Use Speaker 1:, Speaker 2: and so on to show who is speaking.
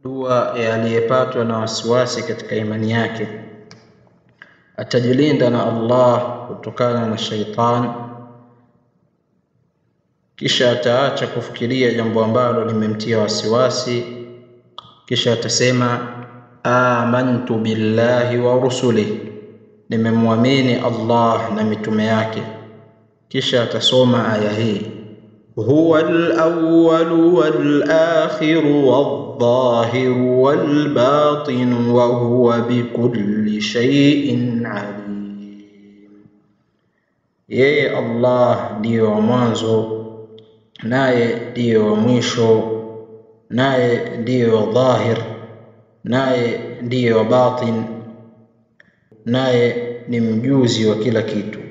Speaker 1: dua ya aliyepatwa na wasiwasi katika imani yake atajilinda na Allah kutokana na shaitan, kisha ataacha kufikiria jambo ambalo limemtia wasiwasi, kisha atasema amantu billahi wa rusulih, nimemwamini Allah na mitume yake. Kisha atasoma aya hii huwa al-awwal wal-akhir wal-dhahir wal-batin wa huwa bikulli shay'in alim, yeye Allah ndiyo wa mwanzo naye ndiyo wa mwisho, naye ndiyo wa dhahir, naye ndiyo wa batin, naye ni mjuzi wa kila kitu.